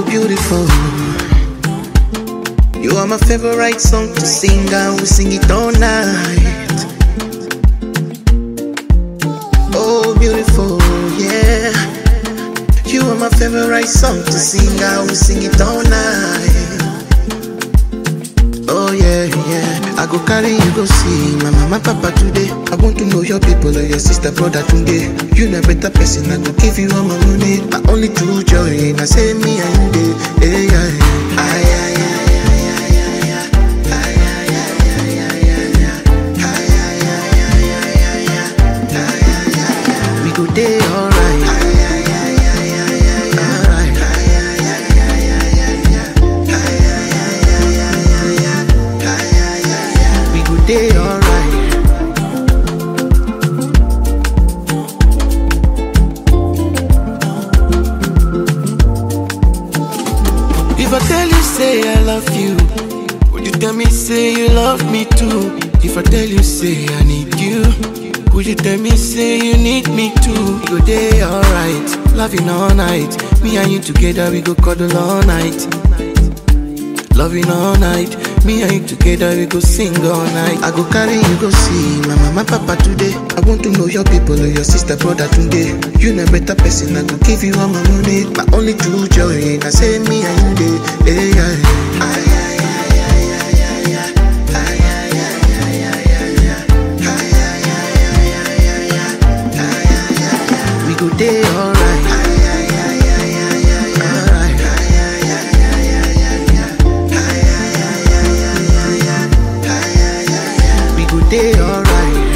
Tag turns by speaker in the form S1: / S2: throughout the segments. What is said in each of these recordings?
S1: Oh, beautiful. You are my favorite song to sing, I will sing it all night. Oh, beautiful, yeah. You are my favorite song to sing, I will sing it all night. Oh, yeah, yeah. I go carry you go see my mama, papa today. I want to know your people or your sister, brother today. You na better person, I go give you all my money. My only true joy, I say me and you, hey, yeah, yeah. Ay, ay, ay. We go day alright. Alright. We go day alright. If I tell you say I love you, would you tell me say you love me too? If I tell you say I need you, would you tell me say you need me too? We go day alright, loving all night. Me and you together we go cuddle all night. Loving all night, me and you together we go sing all night. I go carry you go see my mama, papa today. I want to know your people or your sister, brother today. You na better person, I go give you all my money. My only true joy, I say me and you day. Hey, yeah, yeah. Ay, ay, ay, ay, ay, ay, ay. Ay, ay, ay, ay, ay, ay, ay. Ay, ay, ay, ay, ay, ay, ay. Ay, ay, ay, ay. We go day alright. Ay, ay, ay, ay, ay, ay, ay. Alright. Ay, ay, ay, ay, ay, ay, ay. Ay, ay, ay, ay, ay, ay, ay. Ay, ay, ay, ay. We go day alright.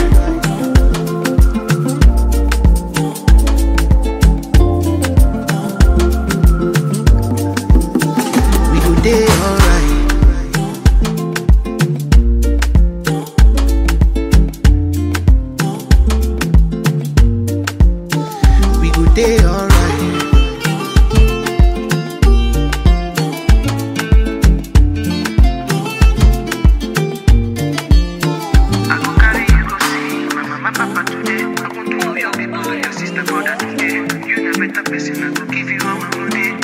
S1: We go day alright. We go day alright. I go carry you go see my mama, papa today. I want to know your people, your sister, brother today. You na better person, I go give you all my money.